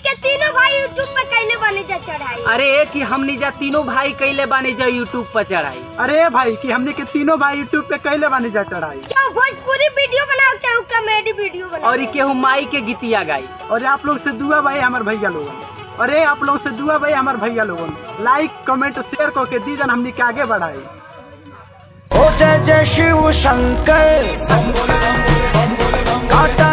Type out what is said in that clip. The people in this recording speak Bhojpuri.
के तीनों भाई यूट्यूब पे कैले बने जा चढ़ाई अरे ए कि हमनी जा तीनों भाई कैले बानी जा यूट्यूब पर चढ़ाई अरे भाई कि हमने के तीनों भाई यूट्यूब पे कैले बानी जा चढ़ाई क्या भोजपुरी वीडियो बनाओ क्या कॉमेडी वीडियो बनाओ और ई केहू माई के गीतिया गाई और आप लोग से दुआ भाई हमार भैया लोगन अरे आप लोग से दुआ भाई हमार भैया लोगन लाइक कमेंट शेयर करके दीजन हमने के आगे बढ़ाई ओ जय जय शिव शंकर काटा